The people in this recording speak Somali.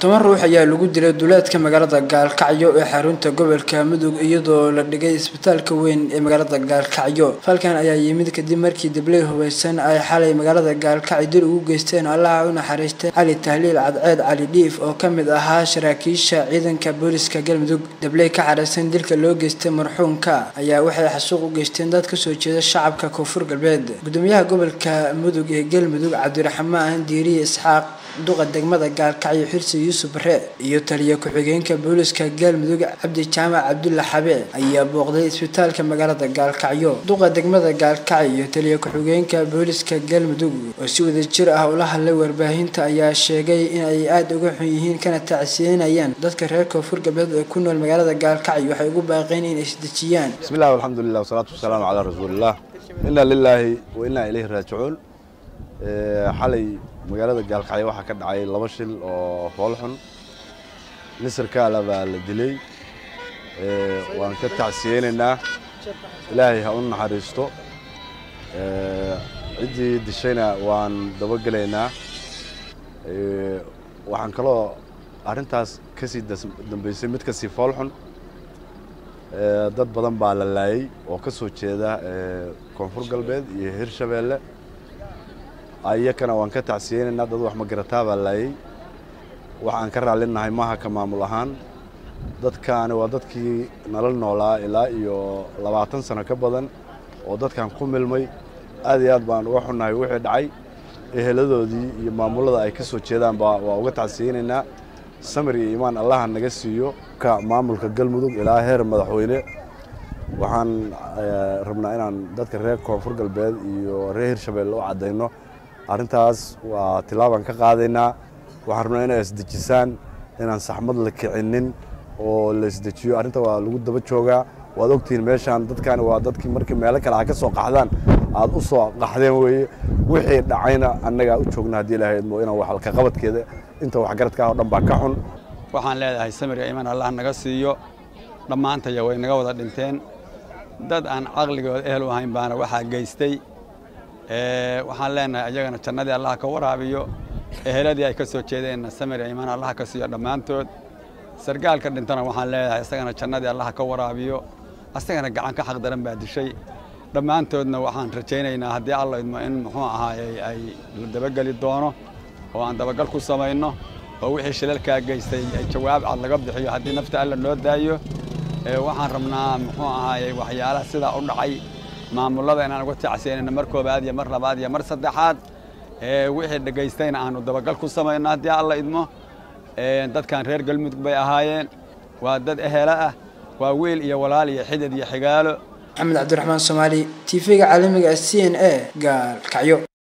toban ruux ayaa lagu dilay duleedka magaalada gaalkacyo ee xarunta gobolka mudug iyadoo la dhigay isbitaalka weyn ee magaalada gaalkacyo falkan ayaa yimid kadib markii dabley hubeysan ay xalay magaalada gaalkacyo dil ugu geysteen allaha u naxariistay cali tahliil cadceed cali dhiif oo kamid ahaa saraakiisha ciidanka booliska galmudug dabley ka xareysan dilka loo geystay marxuumka ayaa waxay xasuuq u geysteen dad kasoo jeeda shacabka koonfur galbeed gudoomiyaha gobolka mudug ee galmudug cabdiraxmaan diiriye isxaaq duqa degmada gaalkacyo xirsi yuusuf bare iyo taliya ku-xigeenka booliska galmudug cabdi jaamac cabdulla xabe ayaa booqday isbitaalka magaalada gaalkacyo duqa degmada gaalkacyo iyo taliya ku-xigeenka booliska galmudug oo si wada jir ah ula hadlay warbaahinta ayaa sheegay in ay aada uga xun yihiin kana tacsiinayaan dadka reer koonfur galbeed ee ku nool magaalada gaalkacyo waxay ugu baaqeen inay isdejiyaan bismillahi alxamdulilah wasalaatu wasalaamu calaa rasuulillah inna lilaahi wa innaa ilayhi raajicuun xalay magaalada gaalkacyo waxaa ka dhacay laba shil oo foolxun nisarkaala baa la dilay waan ka tacsiyeynaynaa ilaahay ha u naxariisto ciddii dishayna waan dabagelaynaa waxaan kaloo arrintaas ka sii dambeysay mid ka sii foolxun dad badan baa la laayay oo ka soo jeeda koonfur galbeed iyo hirshabeelle ayakana waan ka tacsiyeynaynaa dad wax magarataa baa laayay waxaan ka raallinahay maaha ka maamul ahaan dadkaani waa dadkii nala noolaa ilaa iyo labaatan sano ka badan oo dadkan ku milmay aad iyo aad baan uga xunnahay wixii dhacay eheladoodii iyo maamullada ay ka soo jeedaanba waa uga tacsiyeynaynaa samir iyo iimaan allaha naga siiyo ka maamulka galmudug ilaa heer madaxweyne waxaan rabnaa inaan dadka reer koonfur galbeed iyo reer hirshabeelle u caddayno arrintaas waa tilaabaan ka qaadaynaa waxaan rabnaa inay isdejisaan inaan saxmad la kicinin oo la isdejiyo arrinta waa lagu daba joogaa waad ogtihiin meeshaan dadkani waa dadkii markii meelo kale ha ka soo qaxdaan aad u soo qaxdeen weeye wixii dhacayna annagaa u joogna haddii ilahaydmo inaan waxalka qabadkeeda inta waxgaradka ah oo dhan baa ka xun waxaan leedahay samiriga iman allah naga siiyo dhammaantaya way naga wada dhinteen dad aan caqligooda ehel u ahayn baana waxaa geystay waxaan leenahay ayagana jannadii allah ka waraabiyo eheladii ay ka soo jeedeenna samiriga iman allah ka siiyo dhammaantood sargaalka dhintana waxaan leedahay isagana jannadii allah ka waraabiyo asagana gacan ka xaq daran baa dishay dhammaantoodna waxaan rajaynaynaa haddii alla idmo in muxuu ahaayey ay la dabageli doono oo aan dabagal ku samayno oo wixii shilalkaa geystay jawaab cad laga bixiyo haddii nafta alla noo daayo waxaan rabnaa muxuu ahaayey waxyaalaha sidaa u dhacay maamullada inaan uga tacsiyanayno mar koobaad iyo mar labaad iyo mar saddexaad wixii dhegaystayna aanu dabagal ku samayno haddii alla idmo dadkan reer galmudug bay ahaayeen waa dad ehela ah waa wiil iyo walaal iyo xidid iyo xigaalo maxamed cabdiraxmaan soomaali t v-ga caalamiga c n a gaalkacyo